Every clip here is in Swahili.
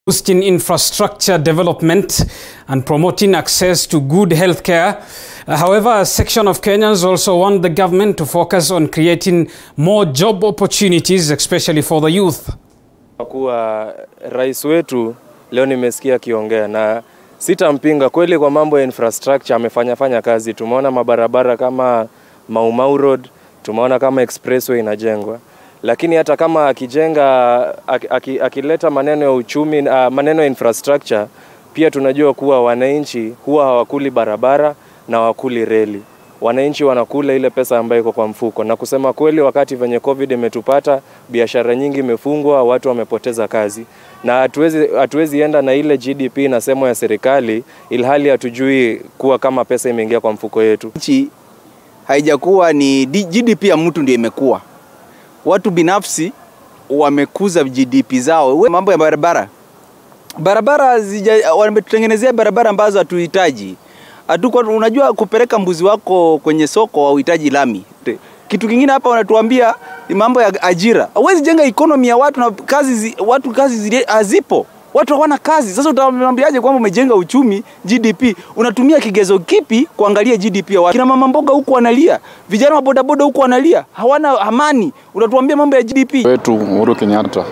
boosting infrastructure development and promoting access to good healthcare. Uh, however, a section of Kenyans also want the government to focus on creating more job opportunities, especially for the youth. Kuwa rais wetu leo nimesikia akiongea na sitampinga kweli, kwa mambo ya infrastructure amefanya fanya kazi. Tumeona mabarabara kama Mau Mau Road, tumeona kama expressway inajengwa, lakini hata kama akijenga aki- akileta maneno ya uchumi uh, maneno ya infrastructure, pia tunajua kuwa wananchi huwa hawakuli barabara na hawakuli reli wananchi wanakula ile pesa ambayo iko kwa mfuko, na kusema kweli, wakati venye covid imetupata, biashara nyingi imefungwa, watu wamepoteza kazi, na hatuwezi hatuwezi enda na ile GDP inasemwa ya serikali, ilhali hatujui kuwa kama pesa imeingia kwa mfuko yetu. nchi haijakuwa ni D- GDP ya mtu ndio imekuwa. Watu binafsi wamekuza GDP zao. We, mambo ya barabara, barabara zija, wametutengenezea barabara ambazo hatuhitaji. Hatuko, unajua kupeleka mbuzi wako kwenye soko hauhitaji lami. Te- Kitu kingine hapa wanatuambia ni mambo ya ajira. Huwezi jenga economy ya watu na kazi zi, watu kazi zile hazipo. Watu hawana kazi. Sasa utawaambiaje kwamba umejenga uchumi GDP? Unatumia kigezo kipi kuangalia GDP ya watu? Kina mama mboga huku wanalia, vijana wa bodaboda huku wanalia, hawana amani. Unatuambia mambo ya GDP? wetu Uhuru Kenyatta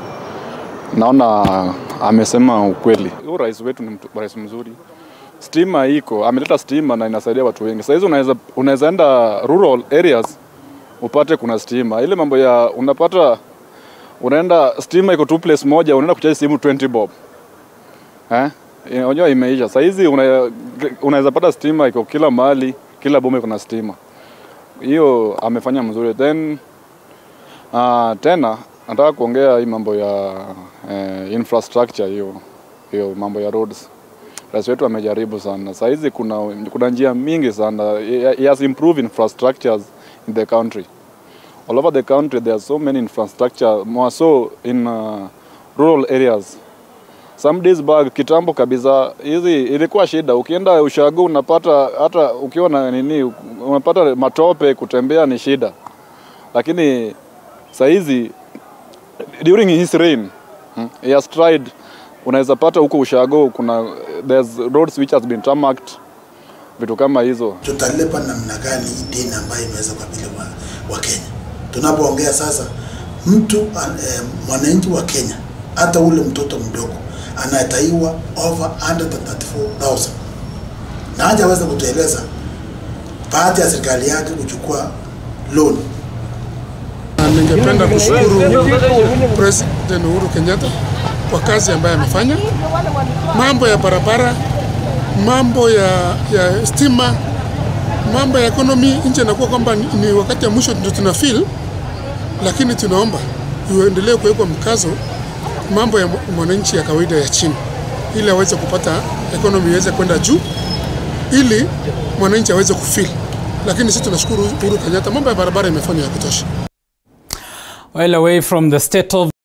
naona amesema ukweli. Huyu rais wetu ni mtu, rais mzuri. Stima iko, ameleta stima na inasaidia watu wengi. Sasa hizi unaweza unaweza enda rural areas upate kuna stima. Ile mambo ya unapata unaenda stima iko tu place moja, unaenda kuchaji simu 20 bob eh, unajua imeisha. Sasa hizi una, unaweza pata stima iko kila mahali, kila boma iko na stima. Hiyo amefanya mzuri then Uh, tena nataka kuongea hii mambo ya eh, infrastructure hiyo hiyo mambo ya roads. Rais wetu amejaribu sana. Saa hizi kuna, kuna njia mingi sana. He, he has improved infrastructures in the country. All over the country there are so many infrastructure more so in uh, rural areas. Some days back kitambo kabisa hizi ilikuwa shida. Ukienda ushago unapata hata ukiwa na nini unapata matope, kutembea ni shida. Lakini sahizi during his reign hmm, he has tried unaweza pata huko ushago kuna there's roads which has been tarmacked vitu kama hizo tutalipa namna gani hii deni ambayo imeweza kukabili wa, wa Kenya. Tunapoongea sasa, mtu an- eh, mwananchi wa Kenya, hata ule mtoto mdogo anataiwa over 134,000 na hajaweza kutueleza baada ya serikali yake kuchukua loan Na Ningependa kushukuru President Uhuru Kenyatta kwa kazi ambayo amefanya, mambo ya barabara, mambo ya, ya stima, mambo ya economy. Nchi inakuwa kwamba ni, ni wakati ya mwisho ndio tuna feel, lakini tunaomba iendelee kuwekwa mkazo mambo ya mwananchi ya kawaida ya chini, ili aweze kupata economy iweze kwenda juu, ili mwananchi aweze kufeel. Lakini sisi tunashukuru Uhuru Kenyatta, mambo ya barabara imefanywa ya kutosha. Well, away from the state of